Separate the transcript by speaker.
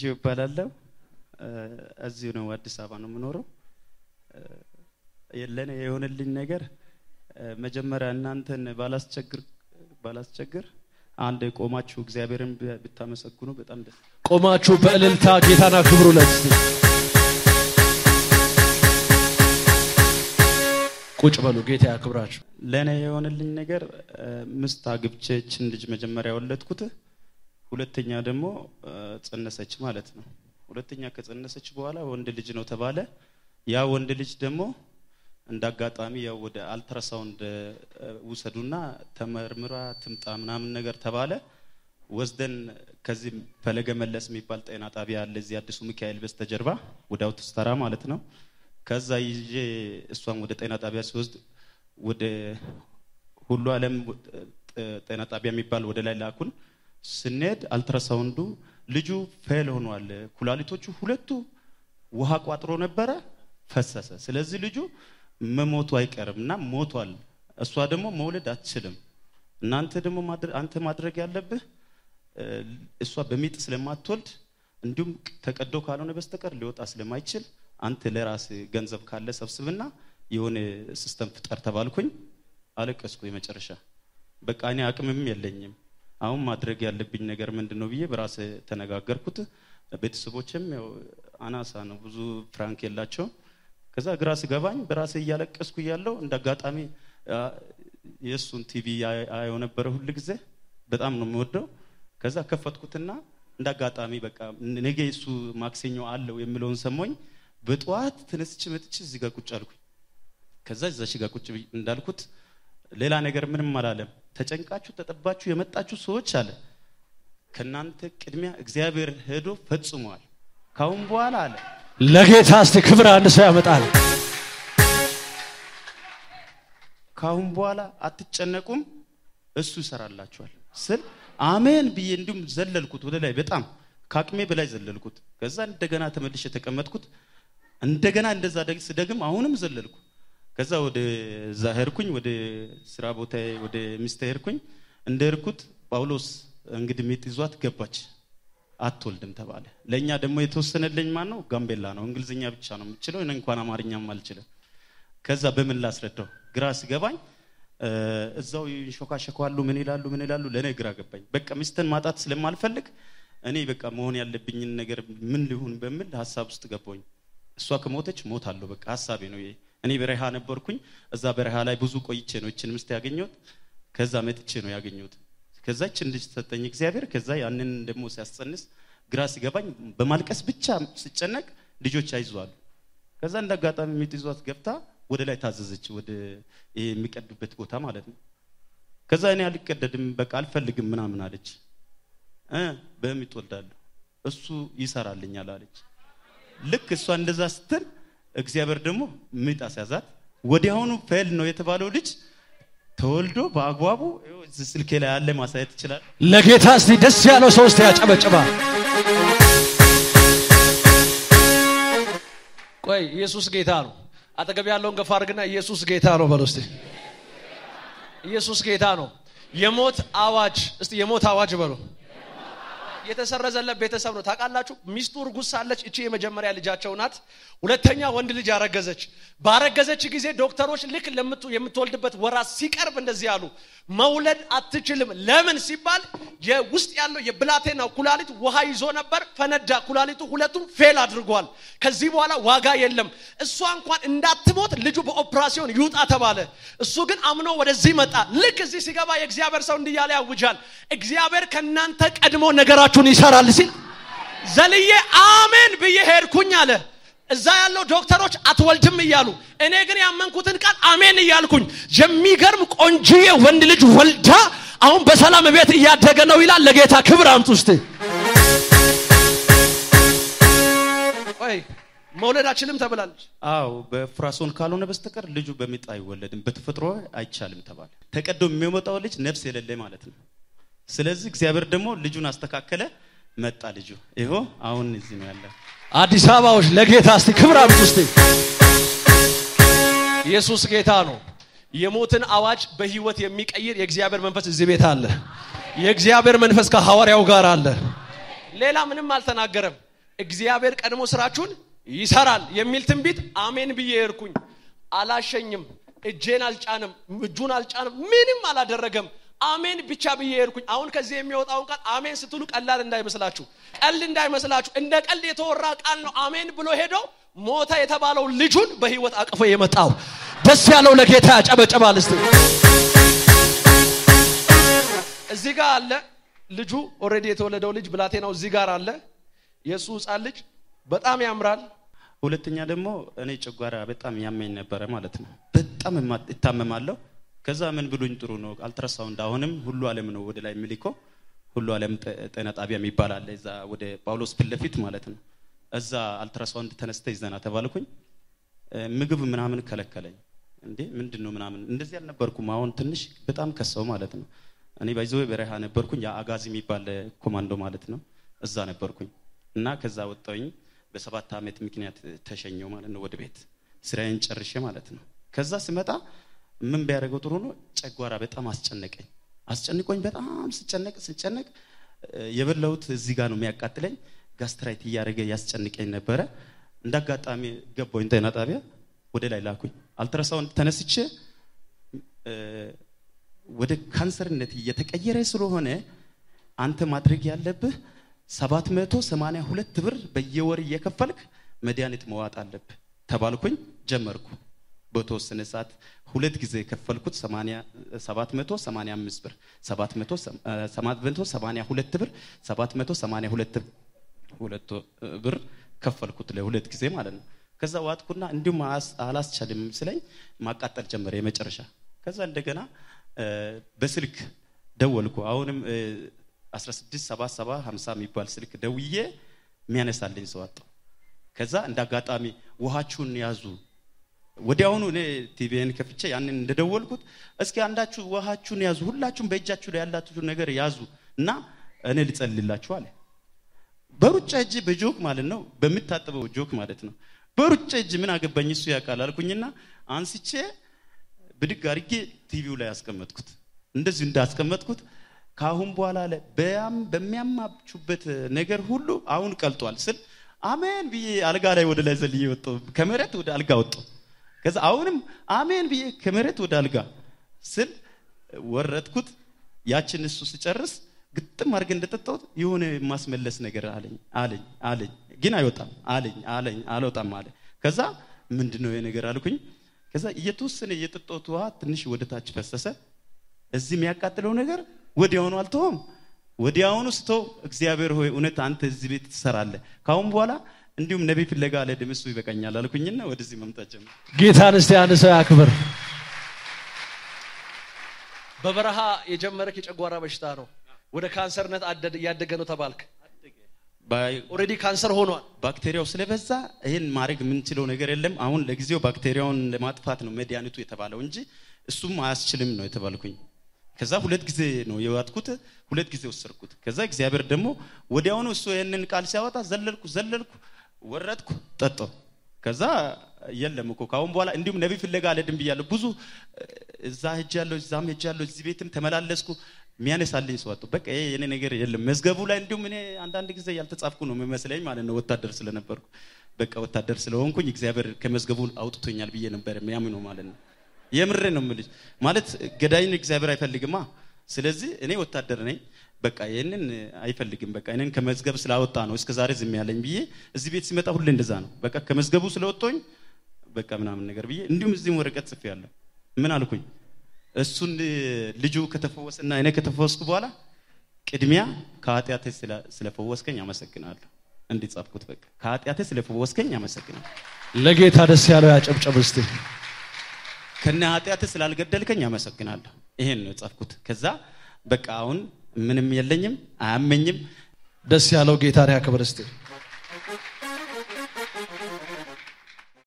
Speaker 1: ጌታቸው ይባላለሁ። እዚሁ ነው አዲስ አበባ ነው የምኖረው። ለእኔ የሆነልኝ ነገር መጀመሪያ እናንተን ባላስቸግር ባላስቸግር አንድ ቆማችሁ እግዚአብሔርን ብታመሰግኑ በጣም ደስ
Speaker 2: ቆማችሁ በእልልታ ጌታን አክብሩለት። እስቲ ቁጭ በሉ፣ ጌታ ያክብራችሁ።
Speaker 1: ለእኔ የሆነልኝ ነገር ምስት አግብቼ ይችን ልጅ መጀመሪያ ወለድኩት። ሁለተኛ ደግሞ ጸነሰች ማለት ነው። ሁለተኛ ከጸነሰች በኋላ ወንድ ልጅ ነው ተባለ። ያ ወንድ ልጅ ደግሞ እንደ አጋጣሚ ያው ወደ አልትራሳውንድ ውሰዱና ተመርምራ ትምጣ ምናምን ነገር ተባለ። ወስደን ከዚህ ፈለገ መለስ የሚባል ጤና ጣቢያ አለ እዚህ አዲሱ ሚካኤል በስተጀርባ ወደ አውቶስተራ ማለት ነው። ከዛ ይዤ እሷን ወደ ጤና ጣቢያ ሲወስድ ወደ ሁሉ ዓለም ጤና ጣቢያ የሚባል ወደ ላይ ላኩን። ስንሄድ አልትራሳውንዱ ልጁ ፌል ሆኗል። ኩላሊቶቹ ሁለቱ ውሃ ቋጥሮ ነበረ፣ ፈሰሰ። ስለዚህ ልጁ መሞቱ አይቀርም እና ሞቷል። እሷ ደግሞ መውለድ አትችልም። እናንተ ደግሞ አንተ ማድረግ ያለብህ እሷ በሚጥ ስለማትወልድ እንዲሁም ተቀዶ ካልሆነ በስተቀር ሊወጣ ስለማይችል አንተ ለራስ ገንዘብ ካለ ሰብስብና የሆነ ሲስተም ፍጠር ተባልኩኝ። አለቀስኩ። የመጨረሻ በቃ እኔ አቅምም የለኝም አሁን ማድረግ ያለብኝ ነገር ምንድን ነው ብዬ በራሴ ተነጋገርኩት። ቤተሰቦችም ያው አናሳ ነው፣ ብዙ ፍራንክ የላቸውም። ከዛ ግራ ስገባኝ በራሴ እያለቀስኩ እያለው እንደ አጋጣሚ የእሱን ቲቪ አየው ነበረ ሁል ጊዜ በጣም ነው የምወደው። ከዛ ከፈትኩትና እንደ አጋጣሚ በቃ ነገ እሱ ማክሰኞ አለው የሚለውን ሰሞኝ በጠዋት ተነስቼ መጥቼ እዚህ ጋር ቁጭ አልኩኝ። ከዛ እዛች ጋር ቁጭ እንዳልኩት ሌላ ነገር ምንም አላለም። ተጨንቃችሁ ተጠባችሁ የመጣችሁ ሰዎች አለ ከናንተ ቅድሚያ እግዚአብሔር ሄዶ ፈጽሟል። ካሁን በኋላ አለ
Speaker 2: ለጌታ እስቲ ክብር አንድ ሰው ያመጣል።
Speaker 1: ካሁን በኋላ አትጨነቁም፣ እሱ ይሰራላችኋል ስል አሜን ብዬ እንዲሁም ዘለልኩት ወደ ላይ በጣም ከአቅሜ በላይ ዘለልኩት። ከዛ እንደገና ተመልሼ የተቀመጥኩት እንደገና እንደዛ ስደግም አሁንም ዘለልኩ። ከዛ ወደ እዛ ሄድኩኝ፣ ወደ ስራ ቦታ ወደ ሚስቴ ሄድኩኝ። እንደ ሄድኩት ጳውሎስ እንግዲህ ሚጥ ይዟት ገባች፣ አትወልድም ተባለ። ለእኛ ደግሞ የተወሰነልኝ ማን ነው? ጋምቤላ ነው። እንግሊዝኛ ብቻ ነው የምችለው፣ እኔ እንኳን አማርኛም አልችልም። ከዛ በምን ላስረዳው ግራ ሲገባኝ እዛው ይንሾካሸኳሉ፣ ምን ይላሉ፣ ምን ይላሉ። ለእኔ ግራ ገባኝ። በቃ ሚስትን ማጣት ስለማልፈልግ እኔ በቃ መሆን ያለብኝን ነገር ምን ሊሆን በሚል ሀሳብ ውስጥ ገባኝ። እሷ ከሞተች ሞታለሁ፣ በቃ ሀሳቤ ነው ይሄ። እኔ በረሃ ነበርኩኝ። እዛ በረሃ ላይ ብዙ ቆይቼ ነው እችን ምስት ያገኘሁት። ከዛ መጥቼ ነው ያገኘሁት። ከዛ እችን ልጅ ሰጠኝ እግዚአብሔር። ከዛ ያንን ደግሞ ሲያስጸንስ ግራ ሲገባኝ በማልቀስ ብቻ ስጨነቅ ልጆች አይዟሉ። ከዛ እንደ አጋጣሚ ሚጥ ይዟት ገብታ ወደ ላይ ታዘዘች፣ ወደ የሚቀዱበት ቦታ ማለት ነው። ከዛ እኔ አልቀደድም በቃ አልፈልግም ምናምን አለች። እ በሚጥ ወልዳለሁ እሱ ይሰራልኛል አለች። ልክ እሷ እንደዛ ስትል እግዚአብሔር ደግሞ ምጥ አስያዛት። ወዲያውኑ ፌል ነው የተባለው ልጅ ተወልዶ በአግባቡ እዚህ ስልኬ ላይ ያለ ማሳየት ይችላል።
Speaker 2: ለጌታ እስቲ ደስ ያለው ሰው እስቲ ያጨበጭባ። ቆይ ኢየሱስ ጌታ ነው። አጠገብ ያለውን ገፋ አድርግና ኢየሱስ ጌታ ነው በለው እስቲ። ኢየሱስ ጌታ ነው። የሞት አዋጅ እስቲ የሞት አዋጅ በለው የተሰረዘለት ቤተሰብ ነው። ታውቃላችሁ፣ ሚስቱ እርጉዝ ሳለች እቺ የመጀመሪያ ልጃቸው ናት። ሁለተኛ ወንድ ልጅ አረገዘች። ባረገዘች ጊዜ ዶክተሮች ልክ የምትወልድበት ወራት ሲቀርብ እንደዚህ አሉ፣ መውለድ አትችልም። ለምን ሲባል የውስጥ ያለው የብላቴናው ኩላሊት ውሃ ይዞ ነበር፣ ፈነዳ። ኩላሊቱ ሁለቱም ፌል አድርጓል። ከዚህ በኋላ ዋጋ የለም። እሷ እንኳን እንዳትሞት ልጁ በኦፕራሲዮን ይውጣ ተባለ። እሱ ግን አምኖ ወደዚህ መጣ። ልክ እዚህ ሲገባ የእግዚአብሔር ሰው እንዲህ ያለ ያውጃል፣ እግዚአብሔር ከእናንተ ቀድሞ ነገራችሁን ይሰራል ሲል ዘልዬ አሜን ብዬ ሄድኩኝ አለ። እዛ ያለው ዶክተሮች አትወልድም እያሉ እኔ ግን ያመንኩትን ቃል አሜን እያልኩኝ የሚገርም ቆንጂዬ ወንድ ልጅ ወልዳ አሁን በሰላም ቤት እያደገ ነው ይላል። ለጌታ ክብር አምጡ እስቲ። ቆይ መውለድ አችልም ተብላለች።
Speaker 1: አዎ በፍራሶን ካልሆነ በስተቀር ልጁ በሚጥ አይወለድም፣ በተፈጥሮ አይቻልም ተባለ። ተቀዶ የሚወጣው ልጅ ነፍስ የሌለ ማለት ነው። ስለዚህ እግዚአብሔር ደግሞ ልጁን አስተካከለ፣ መጣ ልጁ። ይኸው አሁን እዚህ ነው ያለው።
Speaker 2: አዲስ አበባዎች ለጌታ እስቲ ክብር አምጡ እስቲ። ኢየሱስ ጌታ ነው። የሞትን አዋጅ በህይወት የሚቀይር የእግዚአብሔር መንፈስ እዚህ ቤት አለ። የእግዚአብሔር መንፈስ ከሐዋርያው ጋር አለ። ሌላ ምንም አልተናገረም። እግዚአብሔር ቀድሞ ስራችሁን ይሰራል የሚል ትንቢት አሜን ብዬ ሄድኩኝ። አላሸኝም፣ እጄን አልጫንም፣ እጁን አልጫንም፣ ምንም አላደረገም። አሜን ብቻ ብዬ ሄድኩኝ። አሁን ከዚህ የሚወጣውን ቃል አሜን ስትሉ ቀላል እንዳይመስላችሁ፣ ቀልድ እንዳይመስላችሁ፣ እንደ ቀልድ የተወራ ቃል ነው። አሜን ብሎ ሄዶ ሞተ የተባለው ልጁን በህይወት አቅፎ የመጣው ደስ ያለው ለጌታ ያጨበጨባል። እስቲ እዚህ ጋር አለ ልጁ ኦልሬዲ የተወለደው ልጅ ብላቴናው እዚህ ጋር አለ። የእሱ ህፃን ልጅ በጣም ያምራል።
Speaker 1: ሁለተኛ ደግሞ እኔ ጨጓራ በጣም ያመኝ ነበረ ማለት ነው። በጣም እማ- እታመማለሁ። ከዛ ምን ብሉኝ ጥሩ ነው አልትራሳውንድ አሁንም ሁሉ ዓለም ነው ወደ ላይ የሚልከው ሁሉ ዓለም ጤ- ጤና ጣቢያ የሚባል አለ እዛ ወደ ጳውሎስ ፊት ለፊት ማለት ነው። እዛ አልትራሳውንድ ተነስተ ይዘና ተባልኩኝ። እ፣ ምግብ ምናምን ከለከለኝ። እንዴ ምንድን ነው ምናምን እንደዚህ አልነበርኩም። አሁን ትንሽ በጣም ከሰው ማለት ነው። እኔ ባይዘዌ በረሃ ነበርኩኝ። ያ አጋዚ የሚባል ኮማንዶ ማለት ነው። እዛ ነበርኩኝ እና ከዛ ወጣሁኝ። በሰባት ዓመት ምክንያት ተሸኘው ማለት ነው ወደ ቤት ስራዬን ጨርሼ ማለት ነው። ከዛ ስመጣ ምን ቢያደርገው ጥሩ ነው? ጨጓራ በጣም አስጨነቀኝ። አስጨንቆኝ በጣም ስጨነቅ ስጨነቅ እ፣ የበላሁት እዚህ ጋር ነው የሚያቃጥለኝ። ጋስትራይት እያደረገ ያስጨንቀኝ ነበረ። እንደ አጋጣሚ ገባሁኝ ጤና ጣቢያ ወደ ላይ ላኩኝ። አልትራሳውንድ ተነስቼ እ፣ ወደ ካንሰርነት እየተቀየረ ስለሆነ አንተ ማድረግ ያለብህ 782 ብር በየወር እየከፈልክ መድኃኒት መዋጥ አለብህ ተባልኩኝ። ጀመርኩ። በተወሰነ ሰዓት ሁለት ጊዜ የከፈልኩት 80 785 ብር 782 ብር 782 ሁለት ብር ከፈልኩት ለሁለት ጊዜ ማለት ነው። ከዛ ዋጥኩና እንዲሁም አስ- አላስቻልም ስለኝ ማቃጠል ጀመረ የመጨረሻ። ከዛ እንደገና እ፣ በስልክ ደወልኩ። አሁንም እ፣ 1677 50 የሚባል ስልክ ደውዬ የሚያነሳልኝ ሰው አጣሁ። ከዛ እንደ አጋጣሚ ውሃችሁን ያዙ ወዲያውኑ እኔ ቲቪን ከፍቼ ያንን እንደደወልኩት እስኪ አንዳችሁ ውሃችሁን ያዙ፣ ሁላችሁም በእጃችሁ ላይ ያላችሁ ነገር ያዙ እና እኔ ልጸልላችሁ አለ። በሩጫ እጅ በጆክ ማለት ነው፣ በምታጥበው ጆክ ማለት ነው። በሩጫ እጅ ምን አገባኝ እሱ ያውቃል አልኩኝና አንስቼ ብድግ አድርጌ ቲቪው ላይ አስቀመጥኩት። እንደዚሁ እንዳስቀመጥኩት ከአሁን በኋላ አለ በያም በሚያማችሁበት ነገር ሁሉ አሁን ቀልጧል ስል አሜን ብዬ አልጋ ላይ ወደ ላይ ዘልዬ ወጣሁ። ከመሬት ወደ አልጋ ወጣሁ። ከዛ አሁንም አሜን ብዬ ከመሬት ወደ አልጋ ስል ወረድኩት። ያችን እሱ ስጨርስ ግጥም አድርገ እንደጠጣሁት የሆነ የማስመለስ ነገር አለኝ አለኝ አለኝ ግን አይወጣም አለኝ አለኝ አልወጣም አለ። ከዛ ምንድን ነው ይሄ ነገር አልኩኝ። ከዛ እየተወሰነ እየጠጣሁት ውሃ ትንሽ ወደ ታች ፈሰሰ። እዚህ የሚያቃጥለው ነገር ወዲያውኑ አልተውም። ወዲያውኑ ስተው እግዚአብሔር ሆይ እውነት አንተ እዚህ ቤት ትሰራለህ፣ ካሁን በኋላ እንዲሁም ነቢይ ፍለጋ አልሄድም እሱ ይበቃኛል አልኩኝና ወደዚህ መምጣት ጀመርኩ።
Speaker 2: ጌታን እስቲ አንድ ሰው ያክብር። በበረሃ የጀመረክ የጨጓራ በሽታ ነው። ወደ ካንሰርነት አደድ- እያደገ ነው ተባልክ።
Speaker 1: ባይ-
Speaker 2: ኦልሬዲ ካንሰር ሆኗል።
Speaker 1: ባክቴሪያው ስለበዛ ይህን ማድረግ የምንችለው ነገር የለም። አሁን ለጊዜው ባክቴሪያውን ለማጥፋት ነው መድኃኒቱ የተባለው እንጂ እሱም አያስችልም ነው የተባልኩኝ። ከዛ ሁለት ጊዜ ነው የዋጥኩት፣ ሁለት ጊዜ ወሰድኩት። ከዛ እግዚአብሔር ደግሞ ወዲያውኑ እሱ ይህንን ቃል ሲያወጣ ዘለልኩ ዘለልኩ ወረድኩ ጠጣሁ። ከዛ የለም እኮ ከአሁን በኋላ እንዲሁም ነቢይ ፍለጋ አልሄድም ብያለሁ። ብዙ እ፣ እዛ ሄጃለሁ፣ እዛም ሄጃለሁ፣ እዚህ ቤትም ተመላለስኩ። የሚያነሳልኝ ሰው አጣሁ። በቃ ይሄ የኔ ነገር የለም መዝገቡ ላይ እንዲሁም እኔ አንዳንድ ጊዜ ያልተጻፍኩ ነው የሚመስለኝ ማለት ነው። ወታደር ስለነበርኩ በቃ ወታደር ስለሆንኩኝ እግዚአብሔር ከመዝገቡ አውጥቶኛል ብዬ ነበር የሚያምነው ማለት ነው። የምሬ ነው የምልሽ ማለት ገዳይን እግዚአብሔር አይፈልግማ። ስለዚህ እኔ ወታደር ነኝ። በቃ ይህንን አይፈልግም። በቃ ይህንን ከመዝገብ ስላወጣ ነው እስከ ዛሬ ዝም ያለኝ ብዬ እዚህ ቤት ሲመጣ ሁሌ እንደዛ ነው። በቃ ከመዝገቡ ስለወጣኝ በቃ ምናምን ነገር ብዬ እንዲሁም እዚህም ወረቀት ጽፌ ያለሁ ምን አልኩኝ እሱን ልጁ ከተፈወሰና እኔ ከተፈወስኩ በኋላ ቅድሚያ ከኃጢአቴ ስለ- ስለፈወስከኝ አመሰግናለሁ። እንዲህ ጻፍኩት። በቃ ከኃጢአቴ ስለፈወስከኝ አመሰግናለሁ።
Speaker 2: ለጌታ ደስ ያለው ያጨብጨብ እስቲ።
Speaker 1: ከነ ኃጢአቴ ስላልገደልከኝ አመሰግናለሁ። ይሄን ነው የጻፍኩት። ከዛ በቃ አሁን ምንም የለኝም፣ አያመኝም።
Speaker 2: ደስ ያለው ጌታን ያክብር እስቲ።